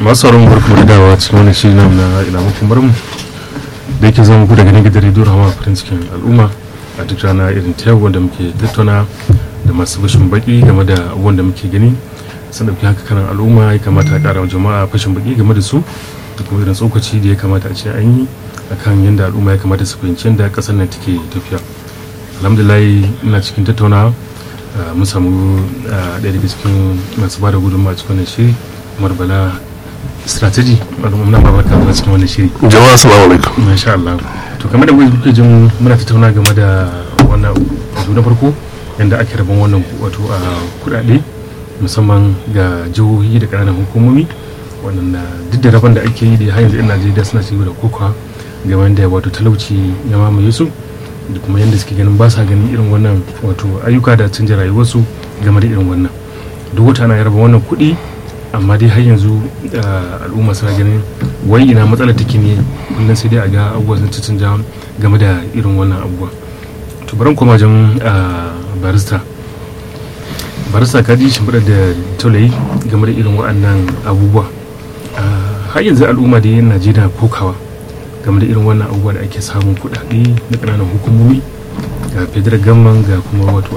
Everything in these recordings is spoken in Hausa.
masu sauran barku da dawa cikin wani shiri na na ila muku mu da yake zama ku daga nan gidan rediyo rahama farin cikin al'umma a duk rana irin ta yau wanda muke tattauna da masu fashin baki game da abubuwan da muke gani sun dauki haka kanan al'umma ya kamata a kara wa jama'a fashin baki game da su da kuma irin tsokaci da ya kamata a ce an yi akan yadda al'umma ya kamata su fahimci yadda kasar nan take tafiya alhamdulillah ina cikin tattaunawa mun samu ɗaya daga cikin masu ba da gudunmawa cikin wannan shiri umar bala strategy muna babaka a cikin wannan shiri jama'a assalamu alaikum masha Allah to kamar da kuke jin muna tattauna game da wannan wato na farko yadda ake rabon wannan wato a kudade musamman ga jihohi da ƙananan hukumomi wannan duk da rabon da ake yi da har yanzu 'yan najeriya suna cigaba da kokawa game da wato talauci ya mamaye su da kuma yadda suke ganin ba sa ganin irin wannan wato ayyuka da canja rayuwarsu game da irin wannan duk wata ana raba wannan kuɗi amma dai har yanzu al'umma suna ganin wai ina matsalar take ne kullum sai dai a ga abubuwa sun canja game da irin wannan abubuwa to bari koma jan barista barista ka ji shimfiɗa da taulayi game da irin waɗannan abubuwa har yanzu al'umma da yin najeriya kokawa game da irin wannan abubuwa da ake samun kuɗaɗe na ƙananan hukumomi ga federal gamman ga kuma wato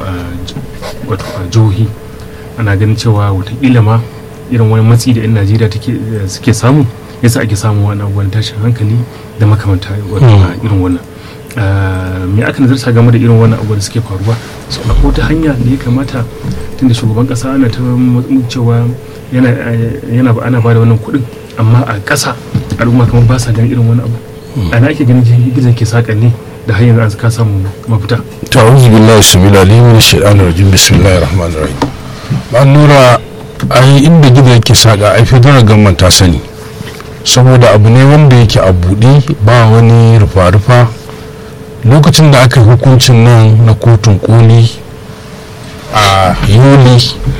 a jihohi ana ganin cewa watakila ma irin wani matsi da 'yan najeriya suke samu yasa ake samun wani abubuwan tashin hankali da makamanta wato a irin wannan me aka nazarta game da irin wannan abubuwan da suke faruwa so akwai wata hanya da ya kamata tunda shugaban kasa ana ta cewa yana ana ba da wannan kuɗin amma a ƙasa al'umma kamar ba sa ganin irin wani abu ana ake ganin gizo ke saƙa ne da hanyar an ka samu mafita ta'awuzu billahi samila limin shaitanir rajim bismillahir rahmanir rahim ba nura ai inda gizo yake saƙa ai federal government ta sani saboda abu ne wanda yake a buɗe ba wani rufa-rufa lokacin da aka yi hukuncin nan na kotun koli a yuli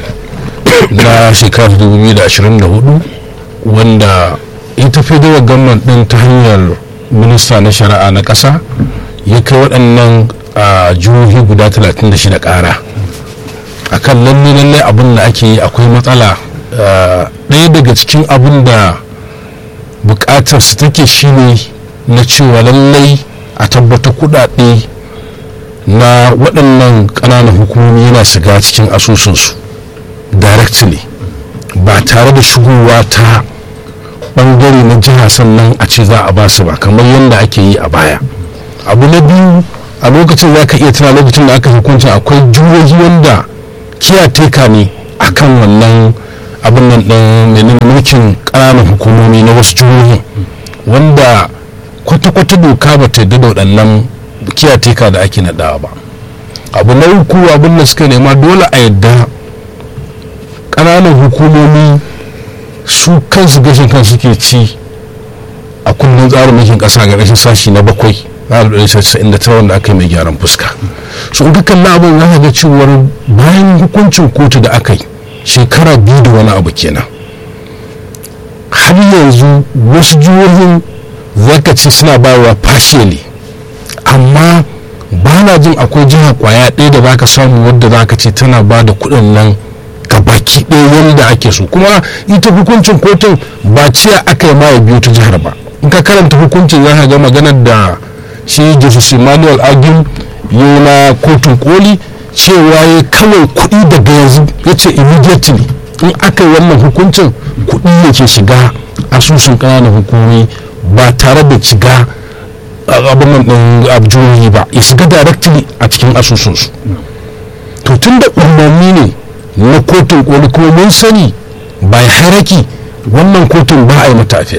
na shekarar 2024 wanda ita federal government din ta hanyar minista na shari'a na ƙasa ya kai waɗannan jihohi guda 36 ƙara a kan lalle lalle abin da ake yi akwai matsala ɗaya daga cikin abin da buƙatar su take shine na cewa lallai a tabbata kuɗaɗe na waɗannan ƙananan hukumomi yana shiga cikin asusunsu directly ba tare da shigowa ta ɓangare na jiha sannan a ce za a ba su ba kamar yadda ake yi a baya abu na biyu a lokacin za ka iya tuna lokacin da aka hukunta akwai jihohi wanda kiyateka ne akan wannan abin nan ɗin mulkin ƙananan hukumomi na wasu jihohi wanda kwata-kwata doka ba ta yadda da waɗannan kiyateka da ake naɗawa ba abu na uku abin da suka nema dole a yadda ƙananan hukumomi su kansu gashin kan suke ci a kundin tsarin mulkin ƙasa ga rashin sashi na bakwai na da tara wanda aka yi mai gyaran fuska so in ka kalli abin za ka ga cewar bayan hukuncin kotu da aka yi shekara biyu da wani abu kenan har yanzu wasu jihohin zaka ce suna bayarwa partially amma ba na jin akwai jiha kwaya ɗaya da zaka samu wadda zaka ce tana ba da kuɗin nan ga baki ɗaya wanda ake so kuma ita hukuncin kotun ba ciya aka yi ma ya biyo ta jihar ba in ka karanta hukuncin za ka ga maganar da shi jesus emmanuel agim yi na kotun koli cewa ya kawai kuɗi daga yanzu ya ce immediately in aka yi wannan hukuncin kuɗi yake shiga asusun ƙananan hukumomi ba tare da shiga abin nan ɗin abjuri ba ya shiga directly a cikin asusunsu to tun da umarni ne na kotun koli kuma mun sani bai haraki wannan kotun ba a yi mata afil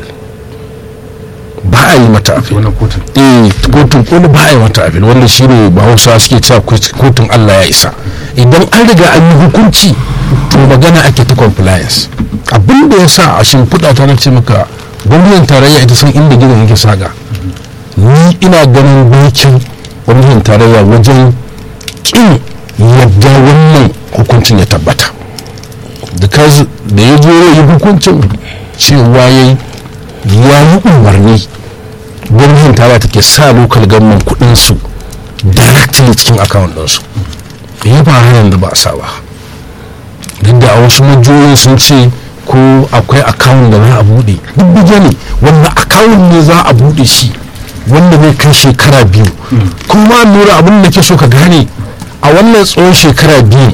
ba a yi mata afil wannan kotun eh kotun koli ba a yi mata afil wanda shi ne ba hausa suke cewa kotun allah ya isa idan an riga an yi hukunci to magana ake ta compliance abin da ya sa a shimfiɗa ta na ce maka gwamnatin tarayya ita san inda gidan yake saga ni ina ganin bakin gwamnatin tarayya wajen kin yadda wannan hukuncin ya tabbata da ya zo yi hukuncin cewa ya yi ya yi umarni gwamnatin tarayya take sa lokal gamman kudinsu directly cikin account ɗinsu ya ba hanyar da ba a sa ba duk da a wasu majiyoyin sun ce ko akwai akawun da za a buɗe duk bige ne wanda akawun ne za a buɗe shi wanda zai kai shekara biyu kuma nura abin da ke so ka gane a wannan tsawon shekara biyu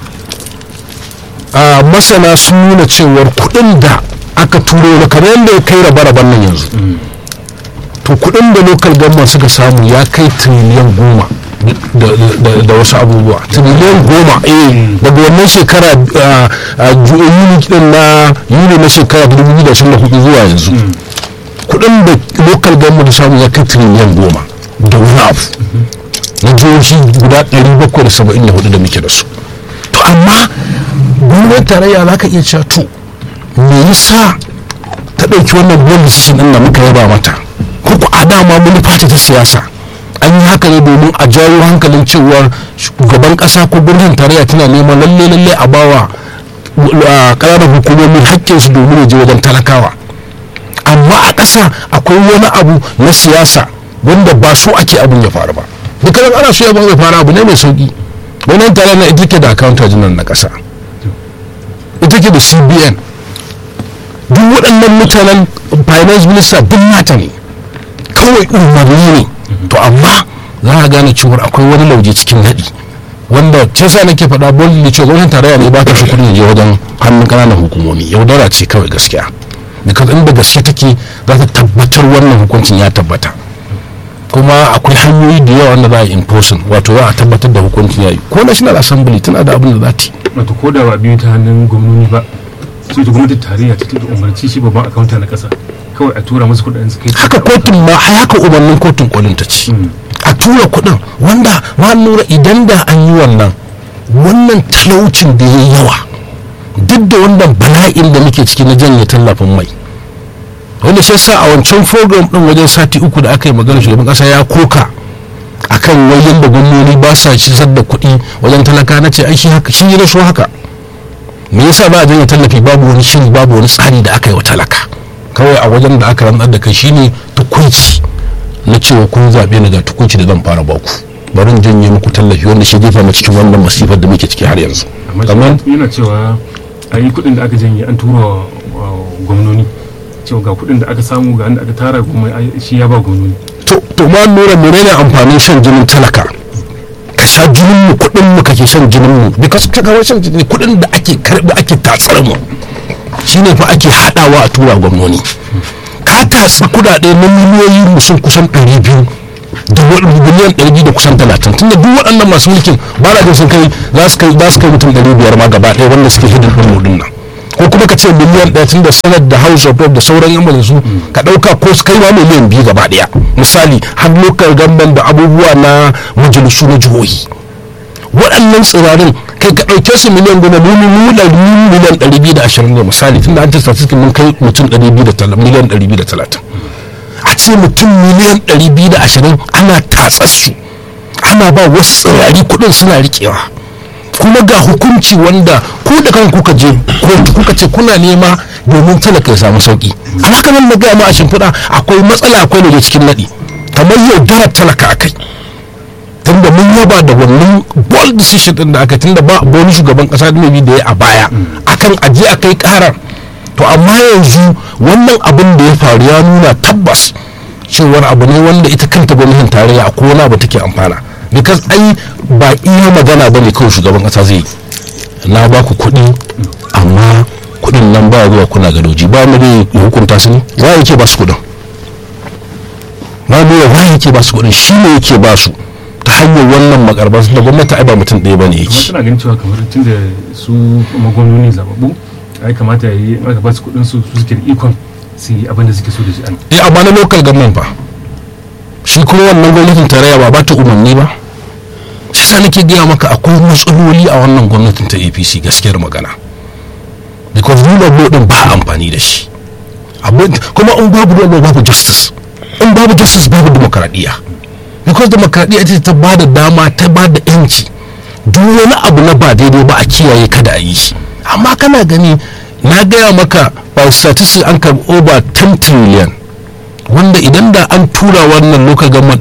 a masana sun nuna cewar kuɗin da aka turo da kamar yadda ya kai rabe-raben nan yanzu to kuɗin da local government suka samu ya kai tiriliyan goma da wasu abubuwa tiriliyan goma eh daga wannan shekara yuni din na yuni na shekara 2024 zuwa yanzu kudin da local government samu ya kai tiriliyan goma da wani abu na jihohi guda 774 da muke da su to amma gwamnatin tarayya za ka iya cewa to me yasa ta ɗauki wannan policy din da muka yaba mata ko ku a dama manufa ce ta siyasa an yi haka ne domin a jawo hankalin cewar shugaban kasa ko gwamnatin tarayya tana neman lalle lalle a bawa ƙananan hukumomin haƙƙinsu domin ya je wajen talakawa amma a ƙasa akwai wani abu na siyasa wanda ba so ake abin ya faru ba dukkanin ana so ya ya faru abu ne mai sauki wannan tare na ita ke da akawunta jinan na ƙasa ita ke da cbn duk waɗannan mutanen finance minister duk nata ne kawai umarni ne to amma za a gane cewar akwai wani lauje cikin naɗi wanda ce sa nake faɗa bolin da cewa gwamnatin tarayya ne ba ta shi kuɗin je wajen hannun ƙananan hukumomi yaudara ce kawai gaskiya because inda gaske take za ta tabbatar wannan hukuncin ya tabbata kuma akwai hanyoyi da yawa wanda za a yi imposing wato za a tabbatar da hukuncin ya yi ko national assembly tana da abin da za ta yi wato ko da ba biyu ta hannun gwamnoni ba sai ta gwamnatin tarayya ta da umarci shi babban akawunta na ƙasa kawai a tura musu kuɗin su kai haka kotun ma haka umarnin kotun kolin ta ce a tura kuɗin wanda ma lura idan da an yi wannan wannan talaucin da ya yawa duk da wannan bala'in da muke ciki na janye tallafin mai wanda shi sa a wancan program din wajen sati uku da aka yi magana shugaban kasa ya koka akan wajen da gwamnoni ba sa cisar da kuɗi wajen talaka na ce ai shi haka shi ne so haka me yasa ba a janye tallafi babu wani shiri babu wani tsari da aka yi wa talaka kawai a wajen da aka rantsar da kai shine tukunci na cewa kun zaɓe ni ga tukunci da zan fara baku bari in janye muku tallafi wanda shi jefa mu cikin wannan masifar da muke ciki har yanzu amma yana cewa a yi kuɗin da aka janye an tura wa gwamnoni cewa ga kuɗin da aka samu ga da aka tara kuma shi ya ba gwamnoni to to ma nura menene amfanin shan jinin talaka ka sha jinin mu kuɗin mu kake shan jinin mu because ka ga shan jinin kuɗin da ake karɓi ake tatsar mu shine fa ake haɗawa a tura gwamnoni ka tatsi kudade na miliyoyi musun kusan 200 da biliyan 200 da kusan 30 tunda duk waɗannan masu mulkin ba na jin sun kai za su kai za su kai mutum 500 ma gaba ɗaya wanda suke hidin ɗin mudin nan ko kuma ka ce miliyan ɗaya tun da sanar da house of rep da sauran yan majalisu ka ɗauka ko su kai ma miliyan biyu gaba ɗaya misali har lokal gamban da abubuwa na majalisu na jihohi waɗannan tsirarin kai ka ɗauke su miliyan goma mu mu miliyan ɗari biyu da ashirin ne misali tunda an ce statistics mun kai mutum ɗari biyu da miliyan ɗari biyu da talatin a ce mutum miliyan ɗari biyu da ashirin ana tatsar su ana ba wasu tsirari kuɗin suna riƙewa kuma ga hukunci wanda ko da kan kuka je kotu kuka ce kuna nema domin talaka ya samu sauki alhaka nan na gaya ma a shimfiɗa akwai matsala akwai da cikin naɗi kamar yaudarar talaka a kai tunda mun yaba da wannan bold decision din da aka tunda ba wani shugaban kasa da mai da ya a baya akan aje a kai karar to amma yanzu wannan abin da ya faru ya nuna tabbas cewar abu ne wanda ita kanta gwamnatin tarayya a kowane abu take amfana because ai ba iya magana ba ne kawai shugaban kasa zai na ba ku kuɗi amma kuɗin nan ba zuwa kuna gadoji ba mu da hukunta su ne wa yake ba su kuɗin ba mu wa yake ba su kuɗin shi ne yake ba su ta hanyar wannan makarbar da gwamnati ai ba mutum ɗaya bane amma yake tana ganin cewa kamar tun da su magwamnoni zababbu ai kamata ya yi aka ba su kuɗin su su suke da ikon su yi abin da suke so da shi an eh amma na local government fa shi kuma wannan gwamnatin tarayya ba ba ta umarni ba shi sa nake gaya maka akwai matsaloli a wannan gwamnatin ta apc gaskiyar magana because rule of law din ba amfani da shi abin kuma in babu rule of law babu justice in babu justice babu demokradiyya because demokradiyya ita ta ba da dama ta ba da yanci duk wani abu na ba daidai ba a kiyaye kada a yi shi amma kana gani na gaya maka by statistics an karbi over 10 trillion wanda idan da an tura wannan local government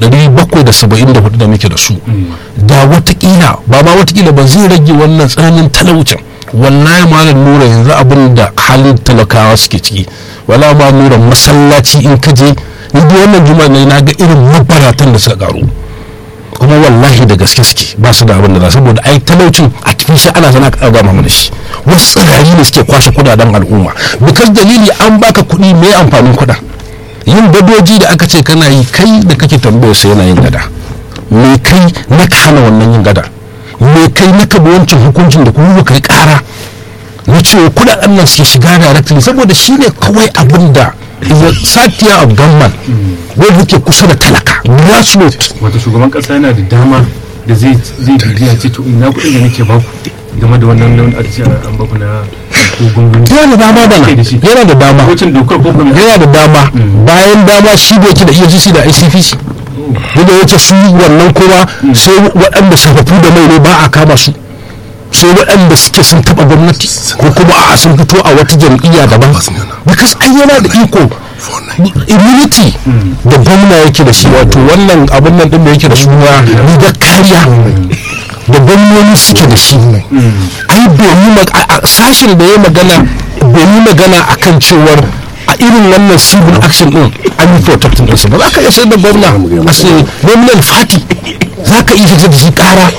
774 da muke da su da watakila ba ma watakila ba zai rage wannan tsananin talaucin wallahi malam nura yanzu abin da halin talakawa suke ciki wala ma nura masallaci in ka je ni da wannan juma'a ne na ga irin mabaratan da suka karu kuma wallahi da gaske suke ba su da abin da za saboda ai talaucin a cikin shi ana zana ka gama mana shi wasu tsirari ne suke kwashe kudaden al'umma bikas dalili an baka kuɗi mai amfanin kuɗa yin gadoji da aka ce kana yi kai da kake tambayar sai yana yin gada me kai na ka hana wannan yin gada me kai na ka bi wancan hukuncin da kuma kai kara na cewa kudaden nan suke shiga directly saboda shi ne kawai abin da satiya of government wanda yake kusa da talaka grassroots wato shugaban kasa yana da dama da zai zai bibiya ce to ina kuɗin da nake baku game da wannan nan aka ce an baku na ko gungun yana da dama bana yana da dama lokacin dokar ko kuma yana da dama bayan dama shi da yake da EFCC da ICPC da yake su wannan kuma sai waɗanda sarrafu da mai ne ba a kama su sai waɗanda suke sun taɓa gwamnati ko kuma a sun fito a wata jam'iyya daban because ai yana da iko immunity da gwamna yake da shi wato wannan abin nan din da yake da suna rigar kariya da gwamnoni suke da shi ai domin sashen da ya magana domin magana akan cewar a irin wannan civil action din an yi protecting ɗinsu ba za ka iya sayar da gwamna a sai nominal party za ka iya fitar da shi kara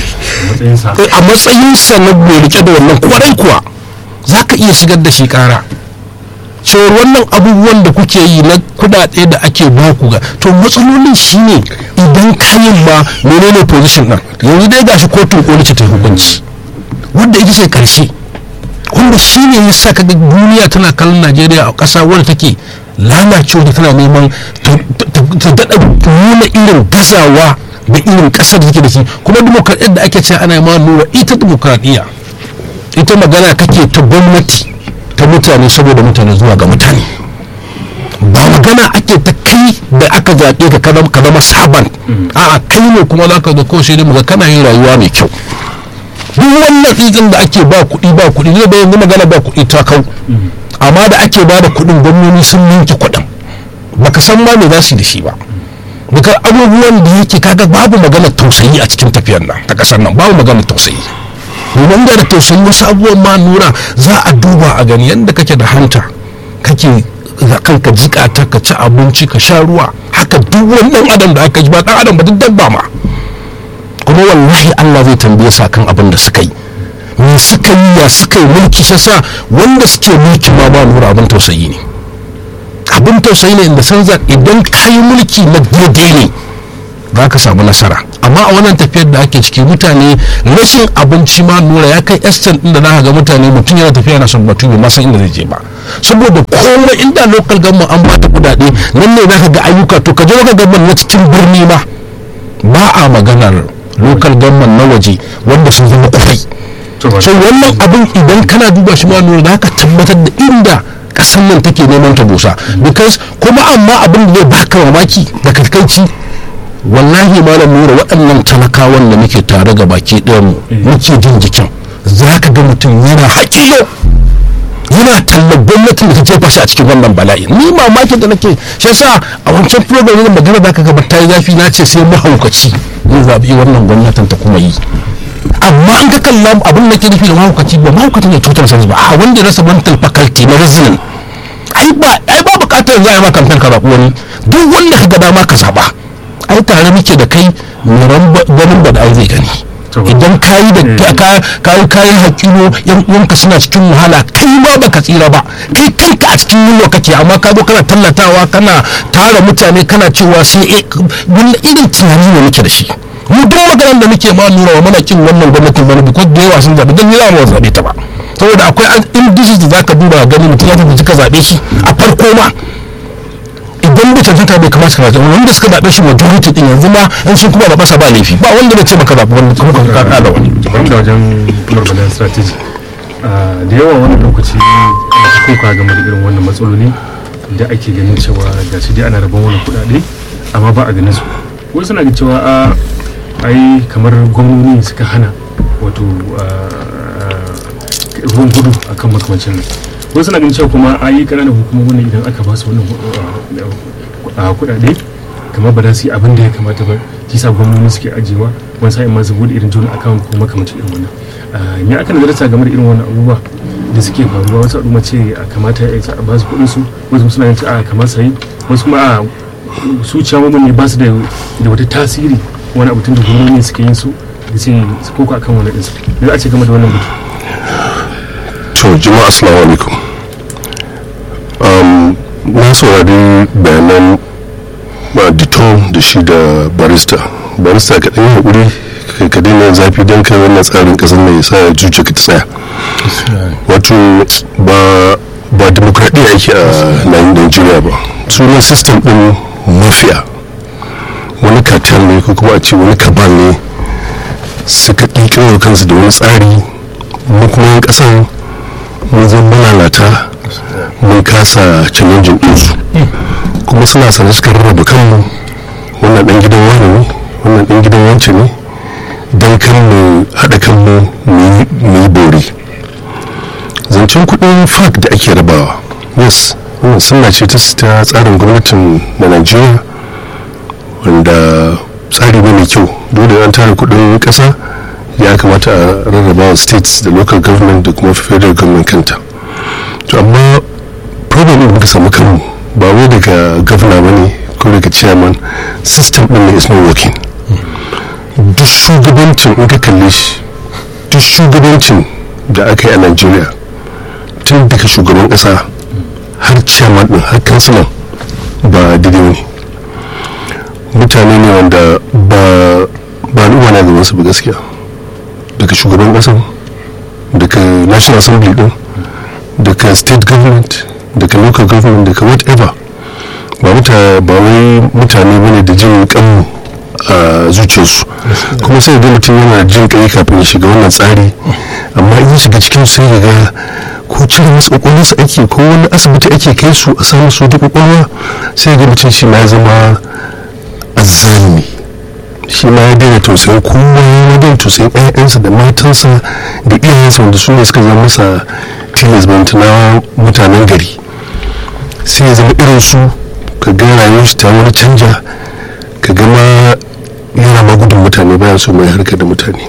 a matsayinsa na mai rike da wannan kwarai kuwa za ka iya shigar da shi kara cewar wannan abubuwan da kuke yi na kudade da ake baku ga to matsalolin shine idan kayan ma menene position din yanzu dai gashi kotun koli ce ta hukunci wanda ita ce karshe wanda shine ya sa kaga duniya tana kallon najeriya a ƙasa wadda take lalacewa da tana neman ta daɗa nuna irin gazawa da irin ƙasar da take da shi kuma dimokuraɗiyyar da ake cewa ana ma nuna ita dimokuraɗiyya ita magana kake ta gwamnati ta mutane saboda mutane zuwa ga mutane ba magana ake ta kai da aka zaɓe ka ka zama saban a kai ne kuma za ka ga ko sai muga kana yin rayuwa mai kyau duk wannan tsitsin da ake ba kuɗi ba kuɗi ne da yanzu magana ba kuɗi ta kau amma da ake ba da kuɗin gwamnoni sun yanke kuɗin baka san ma me za su yi da shi ba daga abubuwan da yake kaga babu magana tausayi a cikin tafiyar nan ta kasar nan babu magana tausayi domin da tausayi wasu abubuwan ma nura za a duba a gani yadda kake da hanta kake kanka jika ta ka ci abinci ka sha ruwa haka duk wani dan adam da aka ji ba dan adam ba duk dabba ma kuma wallahi Allah zai tambaye sa kan abin da suka yi me suka yi ya suka yi mulki shi sa wanda suke mulki ma ba nura abin tausayi ne abin tausayi ne inda san idan ka yi mulki na daidai ne za ka samu nasara amma a wannan tafiyar da ake ciki mutane rashin abinci ma nura ya kai estan din da za ga mutane mutum yana tafiya na son batu bai san inda zai je ba saboda komai inda local government an bata kudade nan ne za ka ga ayyuka to ka je local government na cikin birni ma ba a maganar local government na waje wanda sun zama kufai so wannan abin idan kana duba shi ma nura za ka tabbatar da inda kasan nan take neman ta busa because kuma amma abin da zai baka mamaki da kakaici wallahi malam nura waɗannan talakawan da muke tare ga baki ɗayan mu muke jin jikin za ka ga mutum yana haƙiyo yana tallar gwamnatin da ta jefa shi a cikin wannan bala'i ni mamakin da nake shi yasa a wancan program ne magana da ka gaba ta yi zafi na ce sai mahaukaci zai zaɓi wannan gwamnatin ta kuma yi amma an ka kalla abin da ke nufi da mahaukaci ba mahaukaci ne cutar sa ba a wanda rasa mental faculty na reasoning ai ba ai ba bukatar za a yi ma kamfen ka zaɓi wani duk wanda ka ga dama ka zaɓa ai tare muke da kai muran ganin ba da ai zai gani idan kayi da kayi kayan hakino yan uwanka suna cikin wahala kai ma baka tsira ba kai kanka a cikin yunwa kake amma ka zo kana tallatawa kana tara mutane kana cewa sai wani irin tunani ne muke da shi mu duk maganar da muke ma nuna wa mana kin wannan gwamnatin wani biko da yawa sun zaɓi don yawa ba zaɓe ta ba saboda akwai indices da zaka duba gani mutum ya tafi ka zaɓe shi a farko ma idan bai cancanta bai kamata ka zaɓe wanda suka zaɓe shi majority din yanzu ma in sun kuma zaɓa sa ba laifi ba wanda bai ce maka zaɓi wanda kuma ka kada wani. bari da wajen marmalan strategy da yawa wani lokaci ana kuka game da irin wannan matsaloli da ake ganin cewa ga shi dai ana rabon wani kuɗaɗe amma ba a ganin su wasu suna ga cewa a ai kamar gwamnoni suka hana wato ruwan gudu akan makamancin nan wasu suna ganin cewa kuma a yi ƙananan hukumomin idan aka ba su wannan kuɗaɗe kamar ba za su yi abin da ya kamata ba shi sa gwamnoni suke ajiyewa wani sa'in ma su bude irin joint account ko makamancin irin wannan Ah, me aka nazarta game da irin wannan abubuwa da suke faruwa wasu al'umma ce a kamata ya a ba su kuɗin su wasu suna yin a kamar sayi wasu kuma a su ciyawomin ne ba su da da wata tasiri wani abu tun da gwamnati suke yin su da ce su koko akan wani ɗinsu da za a ce game da wannan batu to jama'a assalamu alaikum um, na saurari bayanan ba dito da shi da barista barista ka ɗan yi haƙuri kai ka daina yin zafi don kai wannan tsarin ƙasar mai ya sa ya zuciya ka ta tsaya wato ba ba demokradiyya ake a nan Najeriya ba sunan system ɗin mafiya wani cartel ne ko kuma a ce wani kabal ne suka ƙirƙiro kansu da wani tsari mu kuma yan ƙasar mun zan malalata mun kasa challenging ɗinsu kuma suna sanar suka rarraba kanmu wannan ɗan gidan wani ne wannan ɗan gidan wancan ne don kan mu haɗa kanmu mu yi bori zancen kuɗin fak da ake rabawa yes wannan suna ce ta ta tsarin gwamnatin na najeriya wanda tsari ne mai kyau dole an tara kuɗin ƙasa ya kamata a rarraba wa states da local government da kuma federal government kanta to amma problem ɗin muka samu kanmu ba wai daga governor ba ne ko daga chairman system ɗin ne is not working duk shugabancin in ka kalle shi duk shugabancin da aka yi a nigeria tun daga shugaban ƙasa har chairman ɗin har kansilan ba daidai ne mutane ne wanda ba ba al'umma na gaban su ba gaskiya daga shugaban ƙasa daga national assembly ɗin daga state government daga local government daga whatever ba muta ba wai mutane bane da jin kanmu a zuciyarsu kuma sai ga mutum yana jin kai kafin ya shiga wannan tsari amma in ya shiga cikin sai ya ga ko cire masu kwakwalwarsu ake ko wani asibiti ake kai su a samu su da kwakwalwa sai ga mutum shi ma ya zama azzalimi shi ma ya daina tausayin kowa ya daina tausayin ƴaƴansa da matansa da iyayensa wanda su ne suka zama masa tilas na mutanen gari sai ya zama irin su ka ga rayuwar shi ta wani canja ka ga ma yana ma gudun mutane bayan so mai harkar da mutane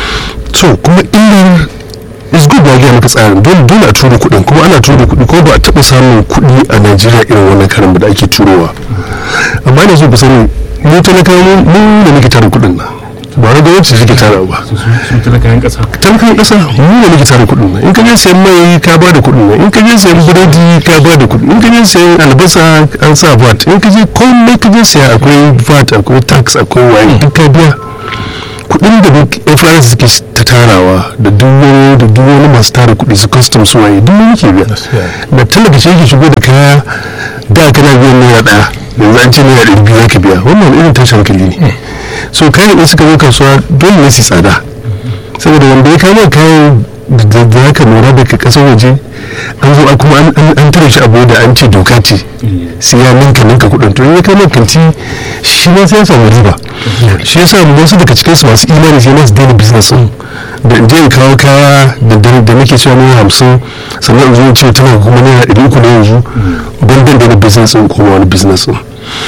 so kuma illar is good ba gaya maka tsarin dole dole a turo kuɗin kuma ana turo kuɗi ko ba a taɓa samun kuɗi a najeriya irin wannan karin da ake turowa amma ina so ku sani mu talakawa mu da muke tara kuɗin nan ba wani gwamnati take tara ba su talakayen ƙasa talakawan ƙasa mu da muke tara kuɗin nan in ka je sayan mai ka ba da kuɗin nan in ka je sayan biredi ka ba da kuɗi in ka je sayan albasa an sa vat in ka je komai ka je saya akwai vat akwai tax akwai waye duk ka biya kuɗin da yan faransa suke ta tarawa da duk wani da duk wani masu tara kuɗi su custom su waye duk wani ke biya da talaka shi yake shigo da kaya da kana biyan naira ɗaya yanzu an ce naira ɗari biyu za ka biya wannan irin tashin hankali ne so kayan in suka zo kasuwa dole ne su tsada saboda wanda ya kama kayan da za ka lura daga kasar waje an zo kuma an tare shi abu da an ce doka ce sai ya ninka ninka kudin to in ya kama kanti shi ma sai ya samu riba shi yasa wasu daga cikin su masu imani sai na su daina business din da in je in kawo kaya da nake cewa naira hamsin sannan in zo in ce tana kuma naira ɗari uku na yanzu ban dan daina business din kuma wani business din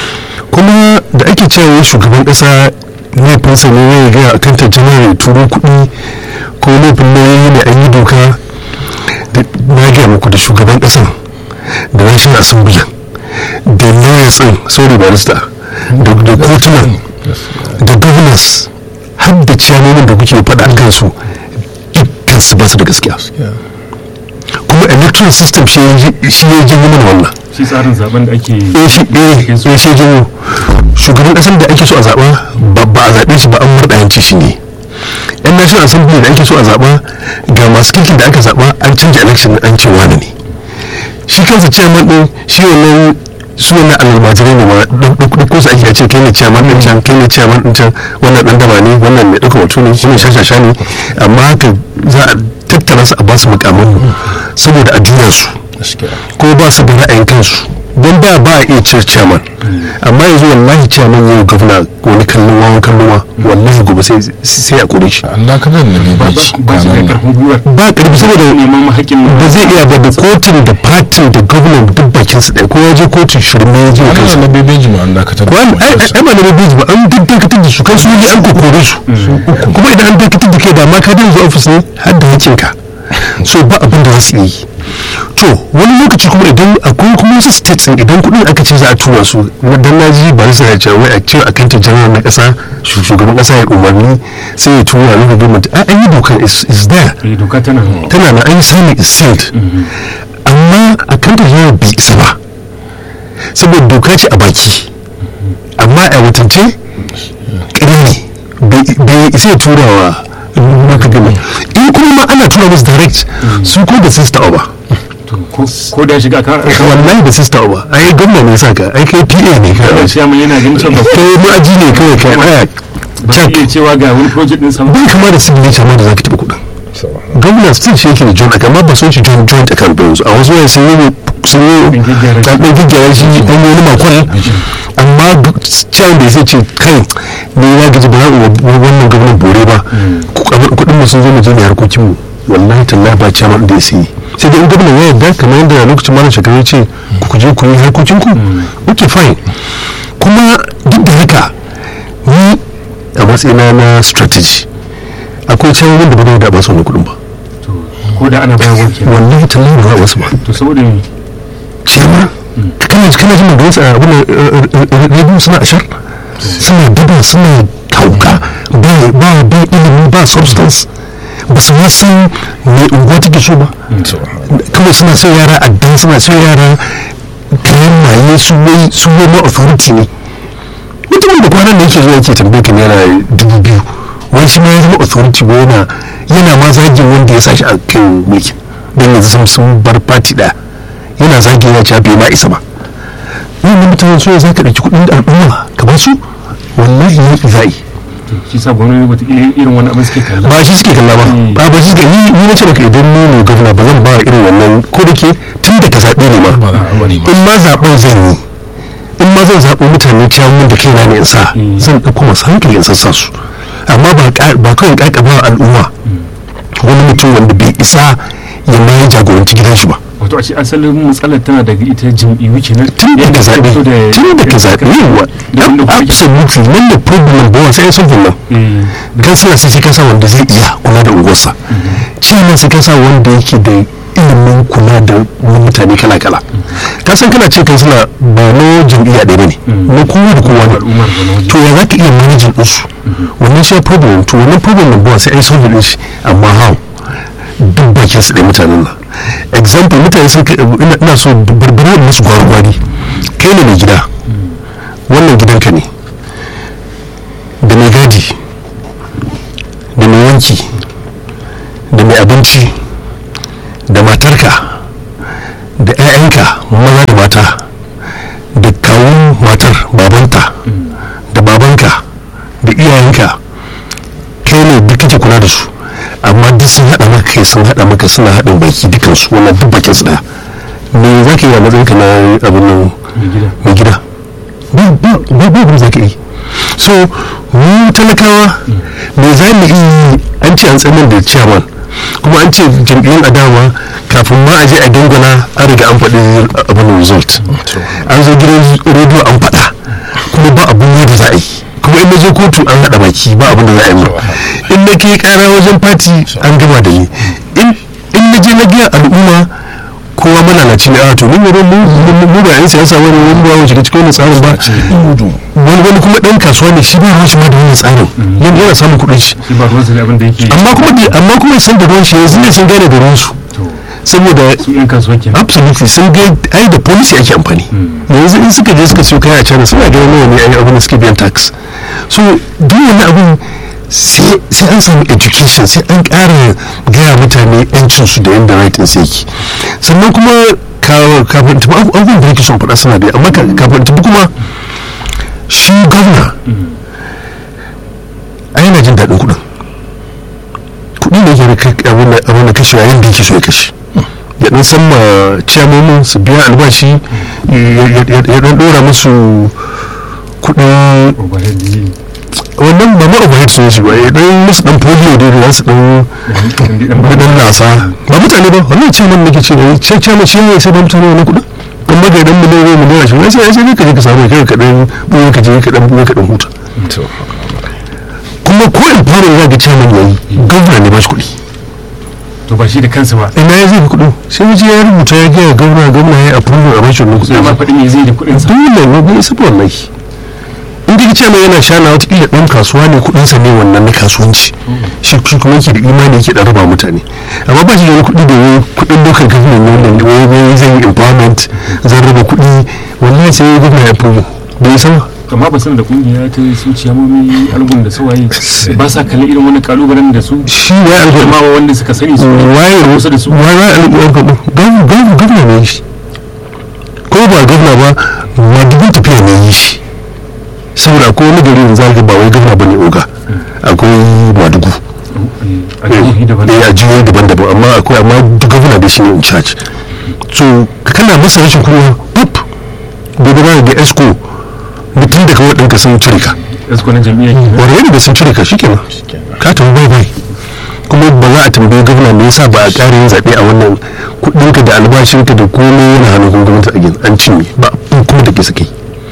kuma da ake cewa shugaban kasa laifinsa ne ya gaya a kan tattalin ya turo kuɗi ko laifin nauyi ne an yi doka na gaya muku da shugaban ƙasan da national assembly da lawyers ɗin sorry barista da kotunan da governors har da ciyamomin da kuke faɗa an kansu dukkan su ba su da gaskiya kuma electoral system shi ya janyo mana wannan shi tsarin zaben da ake eh shi janyo shugaban kasar da ake so a zaɓa ba a zaɓe shi ba an murɗa yanci shi ne yan national assembly da ake so a zaɓa ga masu kirkin da aka zaɓa an canja election an ce wani ne shi kansa chairman ɗin shi wannan su wannan almajirai ne ma ɗan ko su ake ce kai ne chairman ɗin can kai ne chairman ɗin can wannan ɗan daba ne wannan mai ɗauka wato ne wannan shashasha ne amma haka za a tattara su a ba su mukamin saboda a juya su ko ba su da ra'ayin kansu don da ba a iya cire chairman amma yanzu wallahi chairman yau gwamna wani kallon wawan kallon wa wallahi gobe sai sai a kore shi Allah ka zan nemi ba bai ba shi da karfin gwiwar ba karfi saboda neman haƙƙin ba zai iya ba da kotun da fatin da gwamnan duk bakin su ɗaya ko ya je kotun shirme ya je Allah kansa na bebeji ma an dakatar da wani ai ai ba da rabi ba an duk dakatar da su kan su yi an kokore su kuma idan an dakatar da kai da ma ka dinga ofis ne har da hakinka so ba abin da za su yi to wani lokaci kuma idan akwai kuma wasu states din idan kudin aka ce za a tura su na dan naji ba su ya ce wai a ce akan ta janar na kasa shu- shugaban kasa ya umarni sai ya tura na government a an yi dokan is is there eh doka tana tana na an yi sani is sealed amma a kan ta janar bai isa ba saboda doka ce a baki amma a watance ƙarya ne bai- bai isa ya tura wa local government in kuma ma ana tura musu direct su ko da sista ba to ko ko da ya shiga ka wallahi da sista ba ai gwamna ne sa ka ai kai PA ne ka da shi amma yana ganin cewa ba kai ma'aji ne kawai kai aya ba zai iya cewa ga wani project din sama bai kama da signature ma da zaka taɓa kuɗin gwamna still shi yake da joint account amma ba son shi joint joint account ba yanzu a wasu wayan sun yi sun yi Ɗan gyaggyara shi. ɗan gyaggyara shi an yi wani makon amma can da zai ce kai ni na gaji ba za mu wannan gwamnan bore ba kuɗin mu sun zo mu je da harkokin mu wallahi tallahi ba chairman da ya sai sai dai in gwamnan ya yarda kamar yadda a lokacin malam shekaru ya ce ku je ku yi harkokin ku okay fine kuma duk da haka ni a matsayina na strategy akwai can wanda ba da ba su wani kuɗin ba to ko da ana bayarwa kenan wallahi tallahi ba wasu ba to saboda me ciyama kana kana jin da wasu abin rediyo suna ashar suna daba suna tauka ba ba ba ilimi ba substance ba su ma san me unguwa take so ba kawai suna sai yara addan suna sai yara kayan maye su wai su wai ma authority ne mutumin da kwanan da yake zuwa yake tambaye kan yana dubu biyu wani shi ma ya zama authority ba yana yana ma zagin wanda ya sa shi a kan mulkin don yanzu sun sun bar party ɗaya yana zagin ya ce bai ma isa ba wannan mutanen so za ka ɗauki kuɗin al'umma ka ba su wallahi ya ƙi za'i to shi sa gwamnati wata irin wani abin suke kalla ba shi suke kalla ba Mm. ba ba shi suke ni ni na ce maka idan ni ne gwamna ba zan ba irin wannan ko da ke tun da ka zaɓe ne ma ba za a bari ba in ma zaɓen zan yi in ma zan zaɓo mutane ciyamun da kaina ne in sa Mm. zan ɗauko masu hankali in sassa su amma ba ƙa- ba kawai ƙaƙa ba al'umma wani mutum wanda bai isa ya ma ya jagoranci gidan shi ba wato a ce asalin matsalar tana daga ita jam'iyyu kenan tun daga Yadda suka zaɓe fito da- tun daga zaɓe yawa da wanda kuke- absolutely nan da problem ba sai sun nan eh, kansila sai ka sa wanda zai iya kula da unguwarsa ciyaman sai ka sa wanda yake da ilimin kula da mutane kala kala ka san kana ce kansila ba na jam'iyya ɗaya ba ne na kowa da kowa ne al'ummar ba na waje to ya za ka iya manajin ɗinsu wannan shi problem to wannan problem nan ba sai ai solve ɗin shi amma how duk bakin su ɗaya mutanen nan example mutane sun kai ina ina so barbara musu gwari kai ne mai gida wannan gidanka ne da mai gadi da mai wanki da mai abinci da matarka da 'ya'yanka maza da mata da kawun matar babanta da babanka da iyayenka kai ne duk kake kula da su amma duk sun haɗa maka kai sun haɗa maka suna haɗin baki dukansu wannan duk bakin su ɗaya me za ka yi a matsayin ka na abin nan mai gida mai gida ba ba ba ba abin za ka yi so mu talakawa me za mu yi an ce an tsanin da ciyaman kuma an ce jam'iyyun adawa kafin ma a je a dangana an riga an faɗi abin result an zo gidan rediyo an faɗa kuma ba abin yadda za a yi kuma in na je kotu an haɗa baki ba abin da za a yi mu in na ke ƙara wajen fati an gama da ni in in na je na gaya al'umma kowa malalaci ne a to mu mu mu mu ba yan siyasa wani wani ba mu shiga cikin wannan tsarin ba wani wani kuma dan kasuwa ne shi ba ruwan shi ma da wannan tsarin yana yana samun kuɗin shi shi ba ruwansa da abin da yake amma kuma da- amma kuma san da ruwan shi yanzu ne sun gane da ruwan su to saboda su yan kasuwa kenan absolutely sun ga ai da policy ake amfani yanzu in suka je suka siyo kaya a China suna ganin nawa ne ai abin da suke biyan tax so duk wani abin sai sai an samu education sai an ƙara gaya mutane yancin su da yadda right din sai yake sannan kuma ka- kafin tafi abu- abubuwan da nake son faɗa suna da yawa, amma ka- kafin tafi kuma shi gwamna ai yana jin daɗin kuɗin kuɗi ne ke da kai- abin da- abin da kashe yayin da yake so ya kashe ya dan san ma ciyamomin su biya albashi ya dan dora musu kudin overhead ne wannan ba ma overhead sun shi ba ya dan musu dan polio da za su dan kudin nasa ba mutane ba wannan ce mun nake ce ne ce ce mu shi ne sai ba mutane wannan kudin amma da idan mu ne mu ne shi sai sai ka je ka samu kai ka dan buye ka je ka dan buye ka dan huta kuma ko in fara ya ga cewa yayi gwamna ne ba shi kuɗi to ba shi da kansa ba ina ya zai kuɗi sai wuce ya rubuta ya gaya gwamna gwamna ya approve a bashi wannan kuɗi ya ma faɗi me zai da kuɗin sa dole ne bai isa wallahi in ka ce mai yana shana watakila ɗan kasuwa ne kuɗinsa ne wannan na kasuwanci shi shi kuma yake da imani yake ɗan raba mutane amma ba shi da wani kuɗi da wani kuɗin dokar government ne wanda wai wai zai yi empowerment zan raba kuɗi wallahi sai gwamna ya approve bai isa ba amma ba san da kungiya ta su ciyamomi algun da sawaye ba sa kallon irin wani kalubalen da su shi wai alƙawari ma wanda suka sani su waye kusa da su waye waye alƙawari gwamna gwamna ne shi ko ba gwamna ba ma dubin tafiya ne yi shi saboda akwai wani gari da zaka ba wai gwamna bane oga akwai madugu a jihohi daban eh a jihohi daban-daban amma akwai amma duk gwamna da shi ne in charge so kana masa rashin kunya pop gobe ba ga esco mutum daga waɗanka sun cire ka yasko na jam'iyyar kenan. wani da sun cire ka shi kenan ka tafi bai bai kuma ba za a tambayi gwamna me yasa ba a ƙara yin zaɓe a wannan kuɗinka da albashinka da komai yana hannun gwamnati a gina an cinye ba abin kuma da ke suke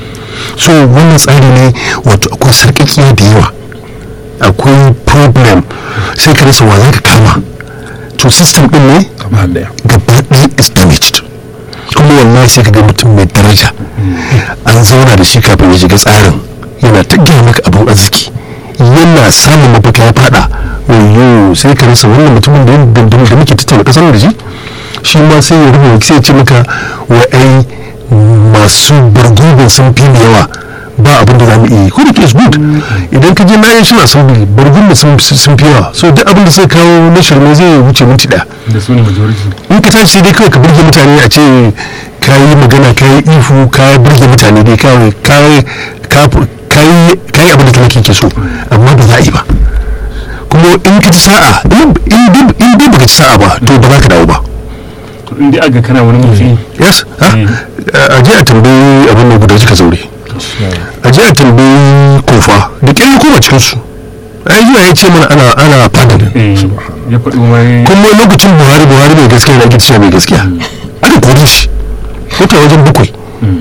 so wannan tsari ne wato akwai sarƙaƙiya da yawa akwai problem sai ka rasa wa za ka kama to system ɗin ne gaba daya gaba ɗaya is damaged kuma wallahi sai ka ga mutum mai daraja an zauna da shi kafin ya shiga tsarin yana ta gina maka abin arziki yana samun mafaka ya fada wayo sai ka rasa wannan mutumin da da da da muke tattauna kasar da shi shi ma sai ya rubuta sai ya ce maka wa ai masu bargubin sun fi mu yawa ba abin da za mu iya yi ko da ke is good idan ka je na yin suna sauri bargubin sun sun fi yawa so duk abin da sai kawo na shirme zai wuce minti ɗaya da su ne majority in ka tashi sai dai kawai ka burge mutane a ce ka yi magana ka yi ifu ka burge mutane dai kawai ka ka ka yi ka yi abin da talaka ke so amma ba za a yi ba kuma in ka ci sa'a in in dai- in dai baka ci sa'a ba to ba za ka dawo ba to in dai aga kana wani mutum yes ha a je a tambayi abin da guda suka zaure a je a tambayi kofa da ƙyar koma cikin su ai zuwa ya ce mana ana ana fadalin eh, ya faɗi wani kuma lokacin buhari buhari mai gaskiya na gidiya mai gaskiya aka kore shi wata wajen bakwai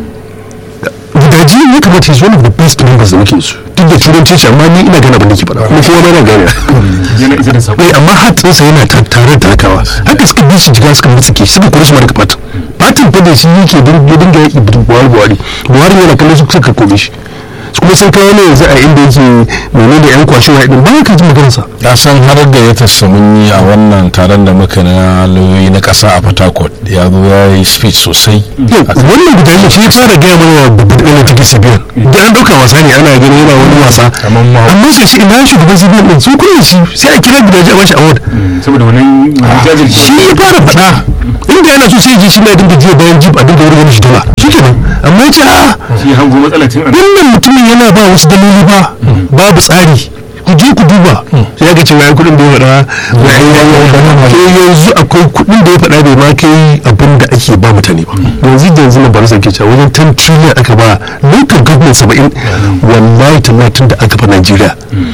gudaji ya kamata ya one of the best members da muke su duk da turanci shi amma ni ina gana abin da ke faɗa kuma kowa na gane yana isa da sako eh amma hatsinsa yana ta- tare da talakawa haka suka bi shi jiga suka mutsike suka kore shi ma daga fatin fatin fa da shi yake din- ya dinga yaki da buhari buhari buhari yana kallon su suka kore shi kuma sun kawo ne yanzu a inda yake mene da yan kwashewa din ba ka ji maganarsa ya san har da ya tassa mun yi a wannan taron da muka na lauyoyi na ƙasa a Port ya zo ya yi speech sosai yau wannan guda ne shi ya fara gaya mana babban ɗanin take sibiyan da an ɗauka wasa ne ana ganin yana wani wasa Kamar ma- amma sai shi ina shugaban sibiyan ɗin sun kulle shi sai a kira gidaje a bashi award saboda wannan jajircewa shi ya fara faɗa inda yana so sai ya je shi na dinga jiya bayan jib a dinga wurin shi dala shi kenan amma ya ce a shi hango matsala tun a wannan mutumin yana ba wasu daloli ba babu tsari ku je ku duba sai ya ga cewa ya kuɗin da ya faɗa wai ai ya yi to yanzu akwai kuɗin da ya faɗa bai ma kai abin da ake ba mutane ba yanzu da yanzu na barisa ke cewa wajen 10 trillion aka ba local government saba'in wallahi talatin da aka ba Najeriya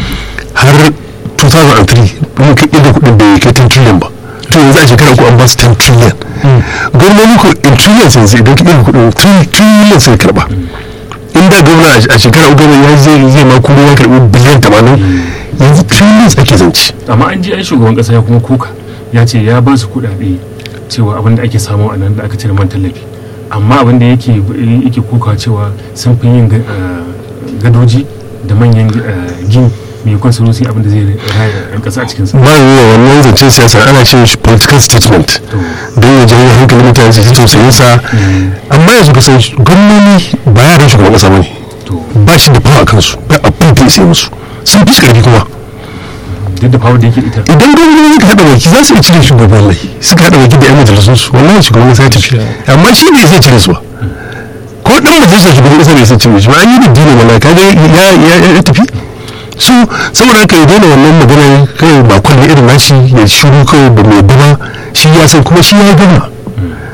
har 2003 mun kai inda kuɗin bai kai 10 trillion ba to yanzu a shekara uku an ba su 10 trillion gwamnati ko in trillion yanzu idan ka ɗin kuɗin 3 trillion sai karɓa in da gwamna a shekara uku ya zai zai ma kuma ya karɓi biliyan tamanin yanzu trillions ake zance amma an ji ai shugaban kasa ya kuma koka ya ce ya ba su kuɗaɗe cewa abin da ake samu a nan da aka cire man tallafi amma abin da yake yake koka cewa sun fi yin ga- eh, gadoji da manyan eh, gini mai kwan su rusi abin da zai raya yan kasa a cikinsa ba yi wa wannan zancen siyasa ana ce shi political statement don ya jawo hankalin mutane su ji tausayin sa amma yanzu ka san gwamnoni ba yaran shugaban kasa ba ne to ba shi da fawa a kansu ba abin da ya sai musu sun fi shi karfi kuma duk da fawar da yake da ita idan gwamnati suka haɗa baki za su iya cire shugaban lai suka haɗa baki da yan majalisun su wallahi shugaban kasa ya tafi amma shi ne zai cire su ba ko dan majalisar shugaban kasa ne sai cire shi ba an yi da dino wallahi kaga ya ya ya tafi so saboda haka ya daina wannan maganar kai ba kullum irin nashi ya shiru kawai ba mai dama shi ya san kuma shi ya gama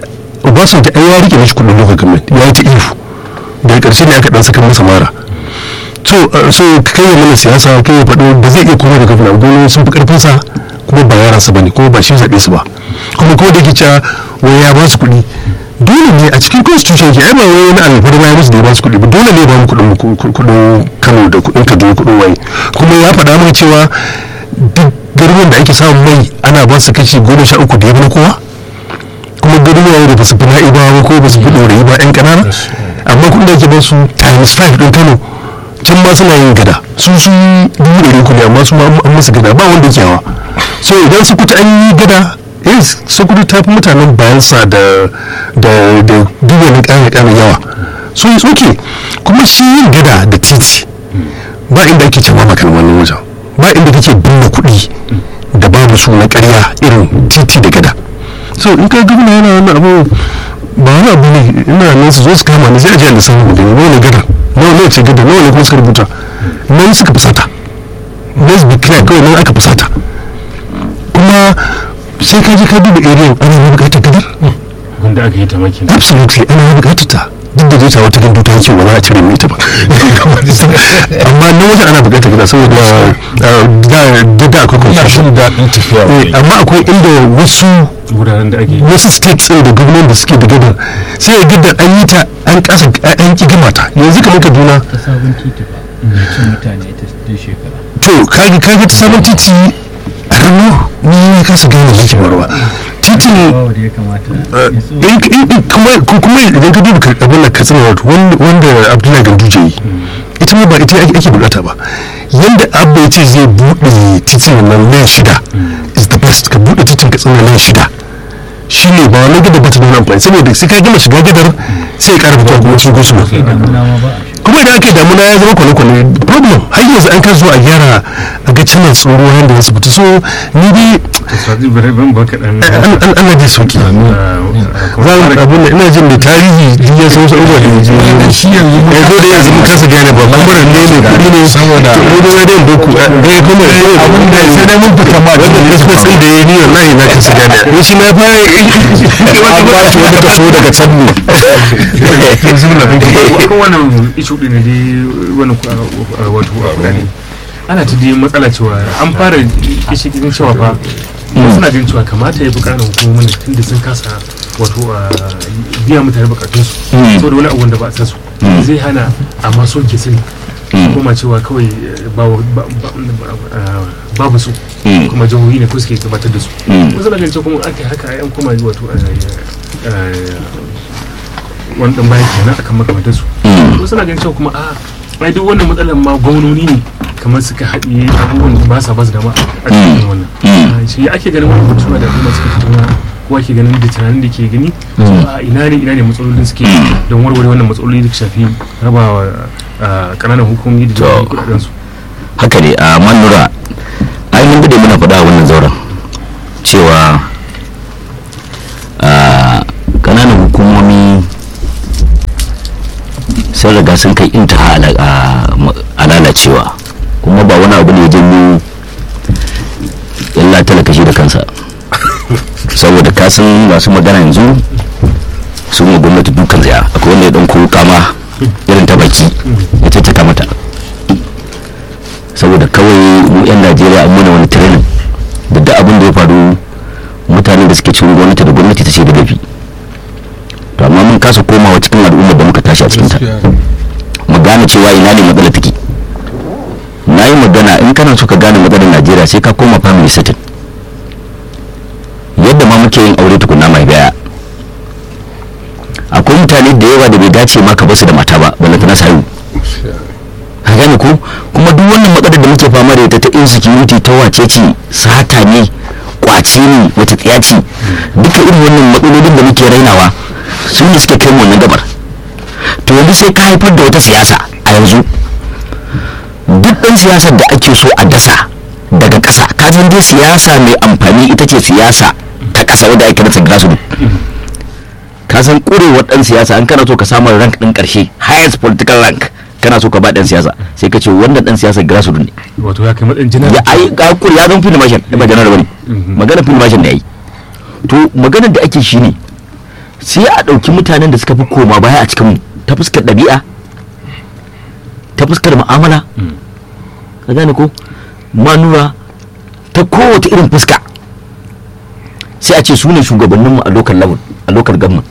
obasanjo ai ya rike mishi kudin local government ya yi ta ihu daga karshe ne aka dan saka masa mara so uh, so kai ya mana siyasa kai ya faɗo ba zai iya koma da gwamna gwamnati sun fi karfin sa kuma ba yaransa bane kuma ba shi zaɓe su ba kuma ko da ke cewa wai ya ba su kuɗi dole ne a cikin constitution ke ai ba wai wani alfarma ya musu da ya ba su kuɗi ba dole ne ba mu kuɗin kuɗin Kano da kuɗin Kaduna kuɗin waye kuma ya faɗa mana cewa duk garuruwan da ake samun mai ana ba su kashi goma sha uku da ya na kowa kuma garuruwa da ba su fi na'ibawa ba ko ba su fi ɗorayi ba 'yan ƙanana amma kuɗin da ake ba su times five ɗin Kano can ma suna yin gada su su dubu ɗari uku ne amma su ma an musu gada ba wanda ke hawa so idan su kuta an yi gada yes su kuta ta fi mutanen bayansa da da da duba na ƙara ƙara yawa so it's okay kuma shi yin gada da titi ba inda ake cewa maka wannan wajen ba inda kake binne kuɗi da babu su na ƙarya irin titi da gada so in ka gabna yana wannan abu ba wani abu ne ina nan su zo su kama ni sai a je a lissafin da ne wani gada nawa ne ce gada nawa ne kuma suka rubuta nan suka fusata let's be clear kawai nan aka fusata kuma sai ka je ka duba area ana yi bukatar gadar wanda aka yi ta makin absolutely ana yi bukatar ta duk da zai wata gandu ta yake ba za a cire mai ta ba amma nan wajen ana bukatar gada saboda da da akwai ina confusion jin daɗin tafiya Eh, wuri amma akwai inda wasu wuraren da ake wasu states ɗin da gwamnan da suke da gadar sai ya gadar an yi ta an kasa an ki gama ta yanzu kamar kaduna ta sabon titi ba mai cin mutane ta duk shekara to kaga kaga ta sabon titi a hannu ni ne kasa gane yake faruwa titin bawa da ya kamata ya so in in- in- kuma ko- kuma idan ka duba ka- abin da ka tsina wato wanda wanda abdullahi ganduje yi ita ma ba ita ake ake bukata ba yanda abba ya ce zai buɗe titin nan nan shida is the best ka buɗe titin ka tsina nan shida shi ne ba wani gada ba ta nuna amfani saboda sai ka gama shiga gadar sai ya ƙara fitowa kuma cikin gosulo kai damuna ma ba a shi kuma idan aka yi damuna ya zama kwane-kwane problem har yanzu an kan zo a gyara a ga canan tsoro yadda wasu fita so ni dai sadi bare ban baka dan an an ana dai sauki za mu abin da ina jin da tarihi duk ya san wasu abubuwa da yaje shi yanzu mun ya zo da yanzu mun kasa gane ba kuma ne ne kuɗi ne Saboda- to mu da dai doku ga kuma da abin da sai dai mun fita ma wanda christmas din da ya ni wallahi na kasa gane ni shi na fara an ba shi wani kaso daga can ne akan wannan ishu din ne dai wannan ku- a- a- wato a gani ana ta dai matsala cewa an fara kishi kishin shawa fa suna ganin cewa kamata ya fi ƙarin hukumomin tun da sun kasa wato a biya mutane bukatunsu saboda wani abu da ba a san su zai hana a maso ke sani kuma cewa kawai eh, babu- ba- ba- ah, babu su kuma jihohi ne ko suke gabatar da su wasu na ganin cewa kuma aka yi haka an koma wato eh, eh, wani dan bayan kenan akan makamantar su wasu na ganin cewa kuma a ai duk wannan matsalar ma gwamnoni ne kamar suka haɗiye abubuwan da ba sa ba su dama a cikin wannan Ah, shi ake ganin wannan mutuwa da kuma suka tattauna kowa ke ganin da tunanin da ke gani cewa a ina ne ina ne matsalolin suke don warware wannan matsaloli da ke shafi rabawa ah, ƙananan hukumomi da jihohi kuɗaɗen su haka ne a manura ai mun dade muna faɗa a wannan zauren cewa a ƙananan hukumomi sun riga sun kai intaha ala- a- ma- a lalacewa kuma ba wani abu ne ya janyo illa talaka shi da kansa saboda kasan masu magana yanzu sun yi gwamnati dukan zaya akwai wanda ya ɗan kama irin ta baki ya caccaka mata saboda kawai mu 'yan najeriya an muna wani training da duk abin da ya faru mutane da suke cikin gwamnati da gwamnati ta ce da laifi to amma mun kasa komawa cikin al'ummar da muka tashi a cikinta mu gane cewa ina ne matsalar take na yi magana in kana so ka gane matsalar najeriya sai ka koma family setting yadda ma muke yin aure tukuna mai baya akwai mutane da yawa da bai dace ma ka basu da mata ba wanda ta nasa haihu ka gane ko kuma duk wannan matsalar da muke fama da ita ta insecurity ta wace ce sata ne kwace ne wata tsiya ce duka irin wannan matsalolin da muke rainawa su ne suke kai mu wannan gabar to yanzu sai ka haifar da wata siyasa a yanzu duk ɗan siyasar da ake so a dasa daga ƙasa ka san dai siyasa mai amfani ita ce siyasa ta ƙasa wadda ake rasa grassroots ka san ƙurewar ɗan siyasa an kana so ka samu rank ɗin ƙarshe highest political rank kana so ka ba ɗan siyasa sai ka ce wannan ɗan siyasa grassroots ne wato ya kai matsayin jinar ya ai ga kuri ya zama film mashin ba janar bane magana film mashin da yayi to maganar da ake shi ne sai a ɗauki mutanen da suka fi koma baya a cikin ta fuskar ɗabi'a ta fuskar mu'amala ka gane ko manura ta kowace irin fuska sai a ce su ne shugabanninmu a lokal level a lokal government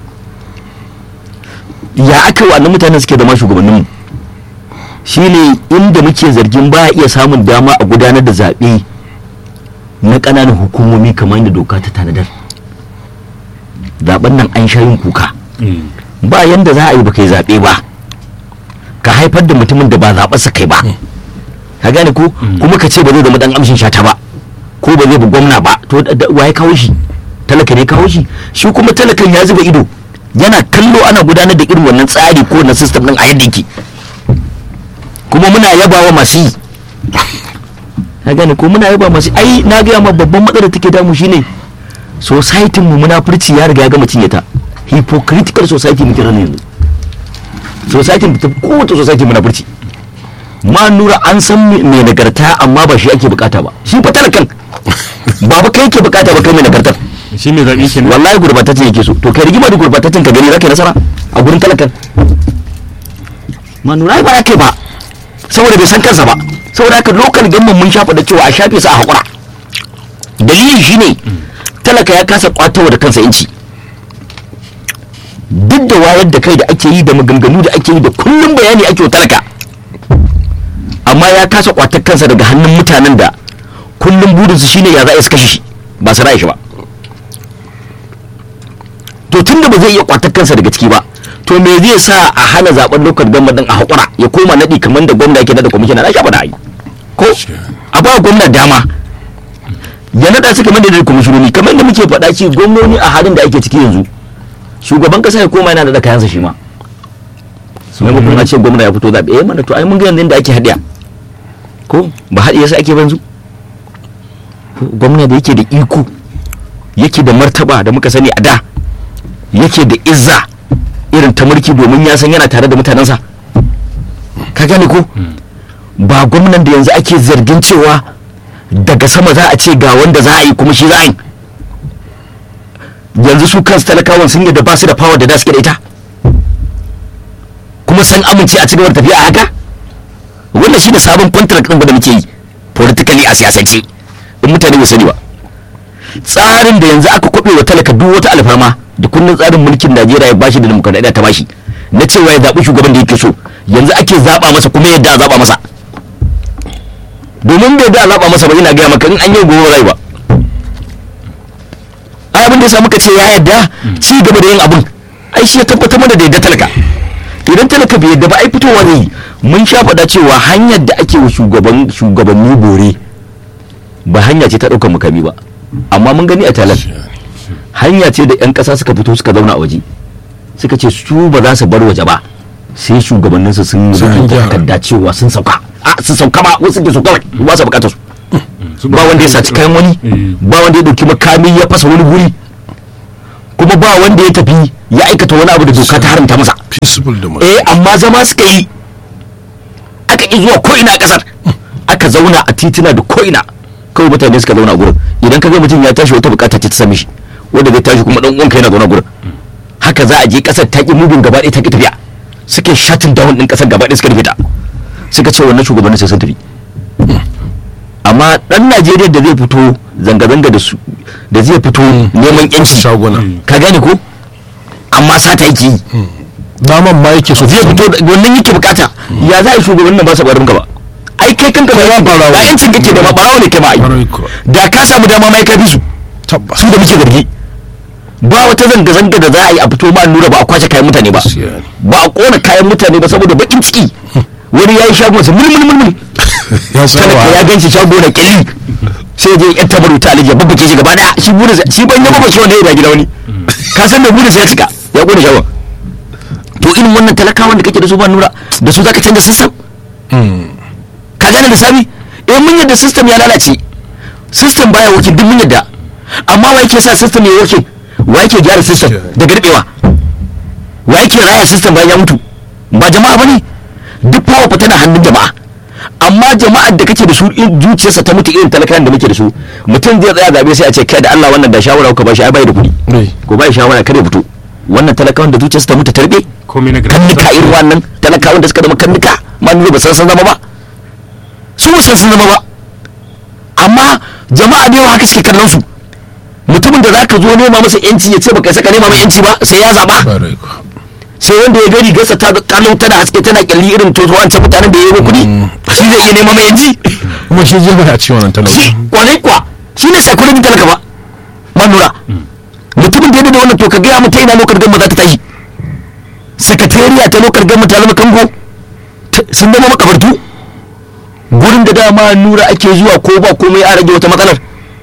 ya aka wa mutanen suke zama shugabanninmu shine inda muke zargin ba iya samun dama a gudanar da zaɓe na ƙananan hukumomi kamar yadda doka ta tanadar zaɓen nan an sha yin kuka ba yanda za a yi baka yi zaɓe ba ka haifar da mutumin da ba zaɓarsa kai ba ka gane ko kuma ka ce ba zai zama dan amshin shata ba ko ba zai bi gwamna ba to waye kawo shi talaka ne kawo shi shi kuma talakan ya zuba ido yana kallo ana gudanar da irin wannan tsari ko na system din a yadda yake kuma muna yabawa masu yi ka gane ko muna yaba masu ai na gaya ma babban matsalar take damu shine society mu munafurci ya riga ya gama cinye ta hypocritical society muke rana yanzu society ta kowace society munafurci ma nura an san mai nagarta amma ba shi ake bukata ba shi fa talakan ba ba kai ke bukata ba kai mai nagartar shi mai zaɓi kenan wallahi gurbataccen yake so to kai rigima da gurbataccen ka gani zaka yi nasara a gurin talakan ma nura ba kai ba saboda bai san kansa ba saboda haka lokal gamman mun shafa da cewa a shafe su a hakura dalilin shine talaka ya kasa kwatawa da kansa inci duk da wayar da kai da ake yi da maganganu da ake yi da kullum bayani ake wa talaka amma ya kasa kwatar kansa daga hannun mutanen da kullum burinsu shine ya za a su kashe shi ba su ra'ayi shi ba to tun da ba zai iya kwatar kansa daga ciki ba to me zai sa a hana zaben lokacin gama din a hakura ya koma naɗi kamar da gwamna yake da kwamishina na shafa da ai ko a ba gwamna dama ya naɗa su kamar da kwamishinoni kamar da muke faɗa ce gwamnoni a halin da ake ciki yanzu shugaban kasa ya koma yana da kayansa shi ma maimakon a ce gwamna ya fito zaɓe eh mana to ai mun ga yanzu inda ake haɗiya ko ba haɗi yasa ake banzu gwamna da yake da iko yake da martaba da muka sani a da yake da izza irin ta mulki domin ya san yana tare da mutanensa ka gane ko ba gwamnan da yanzu ake zargin cewa daga sama za a ce ga wanda za a yi kuma shi za a yi yanzu su kansu talakawan sun yadda ba su da power da da suke da ita kuma sun amince a cigaba da tafiya a haka wannan shi da sabon contract ɗin da muke yi politically a siyasance in mutane ba sani ba tsarin da yanzu aka kwabe wa talaka duk wata alfarma da kundin tsarin mulkin Najeriya ya bashi da demokradiyya ta bashi na cewa ya zaɓi shugaban da yake so yanzu ake zaɓa masa kuma yadda a zaɓa masa domin bai da a zaɓa masa ba ina gaya maka in an yi gobe rai ba ai abin da ya sa muka ce ya yadda ci gaba da yin abin ai shi ya tabbatar mana da yadda talaka idan talaka bai yadda ba ai fitowa zai yi mun sha faɗa cewa hanyar da ake wa shugaban shugabanni bore ba hanya ce ta ɗaukar mukami ba amma mun gani a talan hanya ce da 'yan ƙasa suka fito suka zauna a waje suka ce su ba za su bar waje ba sai shugabanninsu sun Sun rubuta gyara. takarda cewa sun sauka a sun sauka ba wasu ke so kawai ba su bukatar su ba wanda ya saci kayan wani ba wanda ya dauki makami ya fasa wani guri kuma ba wanda ya tafi ya aikata wani abu da doka ta haramta masa peaceful da eh amma zama suka yi aka ƙi zuwa ko'ina a ƙasar aka zauna a titina da ko'ina kawai mutane suka zauna a gurin idan ka ga mutum ya tashi wata bukata ce ta same shi wanda zai tashi kuma dan uwanka yana zauna gurin haka za a je ƙasar ta ƙi mubin gaba ɗaya ta ƙi tafiya suke shatin down ɗin ƙasar gaba ɗaya suka rufe ta suka ce wannan shugabannin sai sun tafi amma ɗan najeriya da zai fito zanga-zanga da su da zai fito neman yanci shaguna ka gane ko amma sata yake yi daman ma yake so zai fito da- wannan yake bukata ya za a yi shugaban nan ba sa barin ka ba ai kai kanka ba barawo. ba yancin kake da ma barawo ne kai ma ai Barawo ko. da ka samu dama mai ka bi su tabbas su da muke zargi ba wata zanga zanga da za a yi a fito ma nura ba a kwace kayan mutane ba Gaskiya ne. ba a kona kayan mutane ba saboda bakin ciki wani ya yi shagon sa mulmul mulmul ya talaka ya saba gan shi shago na kyalli sai ya je yan tabaru ta alija babba ke shi gaba daya shi burin sa- shi ban ya babba wanda ya da gida wani ka san da burin sa ya cika ya kona shagon to irin wannan talakawan da kake da su ba nura da su zaka canza system ka gane da sami eh mun yadda system ya lalace system baya working duk mun yadda amma wa yake sa system ya working wa yake gyara system da garbewa wa yake raya system bayan ya mutu ba jama'a bane duk power fa tana hannun jama'a amma jama'ar da kake da su in zuciyarsa ta mutu irin talakan da muke da su mutum zai tsaya zabe sai a ce kai da Allah wannan da shawara ka ba shi ai bai da kuɗi ne ko bai shawara kada ya fito wannan talakawan da zuciyarsu ta mutu tarbe komai na kannuka irin wannan talakawan da suka zama kannuka ma nuna ba san sun zama ba su ba san sun zama ba amma jama'a da yawa haka suke kallon su mutumin da zaka zo nema masa yanci ya ce baka saka nema mai yanci ba sai ya zaba Ƙwarai kuwa. sai wanda ya gari gasa ta kallon tana haske tana kyalli irin to wancan mutanen da ya yi kuɗi shi zai iya nema mai yanci kuma shi jefa a cikin wannan talauci shi kwarai kuwa shi ne psychology talaka ba man lura mutumin da ya da wannan to ka gaya mata ina lokar gamma za ta tashi sakatariya ta lokar gamma ta zama kango ta- sun zama makabartu gurin da dama nura ake zuwa ko ba komai a rage wata matsalar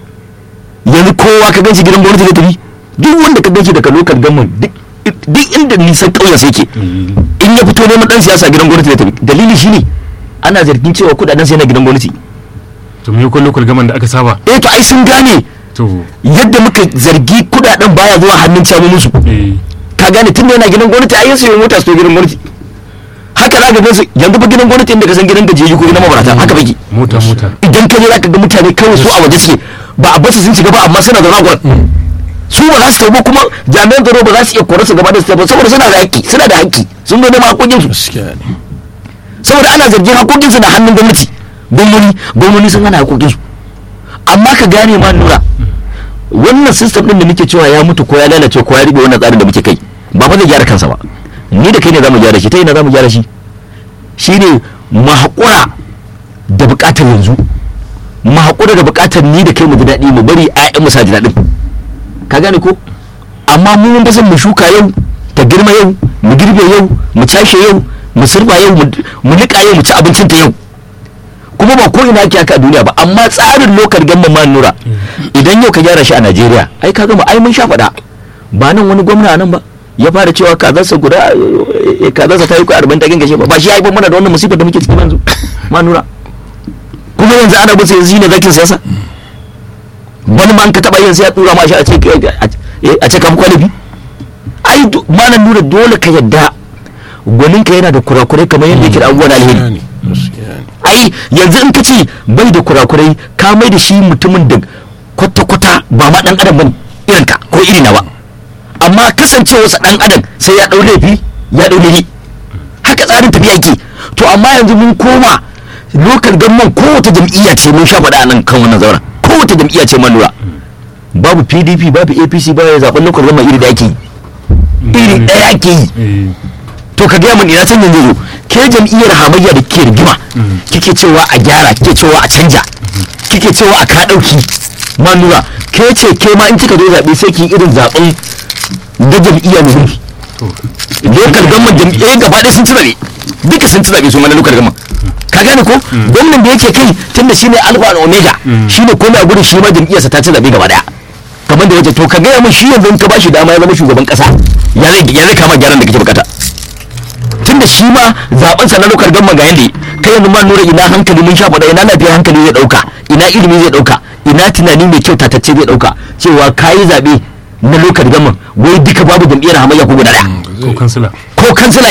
yanzu kowa ka ganshi gidan gwamnati zai tafi duk wanda ka ganshi daga lokar gamma duk duk inda nisan ƙauyen sai ke in ya fito neman dan siyasa gidan gwamnati zai tafi dalili shine ana zargin cewa kudaden sai na gidan gwamnati to me kun lokal gaman da aka saba eh to ai sun gane to yadda muka zargi kudaden baya zuwa hannun camomin su eh ka gane tun da yana gidan gwamnati ai sai mota su to gidan gwamnati haka za ka ga su yanzu ba gidan gwamnati inda ka san gidan gajeji ko gidan mabarata haka baki mota mota idan ka je za ka ga mutane kawai su a waje suke ba a basu sun shiga ba amma suna da ragon su ba za su tabo kuma jami'an tsaro ba za su iya kore su gaba da su tabo saboda suna da haƙƙi suna da haƙƙi sun zo neman haƙoƙin su gaskiya ne saboda ana zargin haƙoƙin su na hannun gwamnati gwamnati gwamnati sun hana haƙoƙin su amma ka gane ma nura wannan system din da muke cewa ya mutu ko ya lalace ko ya ribe wannan tsarin da muke kai ba fa zai gyara kansa ba ni da kai ne zamu gyara shi ta ina zamu gyara shi shine mu haƙura da buƙatar yanzu mu haƙura da buƙatar ni da kai mu ji daɗi mu bari ƴaƴan mu sa ji daɗin ka gane ko amma mu mun san mu shuka yau ta girma yau mu girbe yau mu cashe yau mu sirba yau mu- mu niƙa yau mu ci abincin ta yau kuma ba ko ina ake haka a duniya ba amma tsarin lokal gamma ma nura idan yau ka gyara shi a Najeriya ai ka gama ai mun sha faɗa ba nan wani gwamna a nan ba ya fara cewa kazarsa guda eh, eh, kazarsa ta yi ko arba'in ta gangashe ba ba shi ya haifar mana da wannan musibar da muke ciki yanzu ma nura kuma yanzu ana bisa yanzu ne zakin siyasa wani ma an ka taɓa yin sai ya tura ma shi a ce eh, a ce ka fi kwalifi ai do- malam nura dole ka yadda gwaninka yana da kurakurai kamar yadda yake da abubuwan alheri gaskiya ne gaskiya ne ai yanzu in ka ce bai da kurakurai ka mai da shi mutumin da kwata-kwata ba ma dan adam bane irin ka ko iri na ba amma kasancewarsa dan adam sai ya dau laifi ya dau laifi haka tsarin tafiya yake to amma yanzu mun koma lokal gamman kowace jam'iyya ce mun sha faɗa a nan kan wannan zauren kowace jam'iyya ce man lura babu pdp babu apc ba ya zaɓen lokal gamman iri da ake yi iri ɗaya ake yi eh to ka gaya mun ina canjin zai zo ke jam'iyyar hamayya da ke rigima kike cewa a gyara kike cewa a canja kike cewa a ka dauki ma nura ke ce ke ma in kika zo zaɓe sai ki irin zaɓen da jam'iyya mai mulki lokal gamman jam'iyyar gaba ɗaya sun ci zaɓe duka sun ci zaɓe su mana lokal gamman ka gane ko gwamnan da yake kai tunda shine alfa and omega shine komai a gudun shi ma jam'iyyarsa ta ci zaɓe gaba ɗaya kamar da wace to ka gaya mun shi yanzu in ka bashi dama ya zama shugaban ƙasa ya zai ya zai kama gyaran da kake bukata tunda shi ma zaben sa na lokar gamma ga yanda kai yanzu ma nura ina hankali mun sha faɗa ina lafiyar hankali zai ɗauka ina ilimi zai ɗauka ina tunani mai kyau tatacce zai ɗauka cewa kayi zaɓe na lokar gamma wai duka babu jam'iyyar hamayya ko guda ɗaya ko kansila ko kansila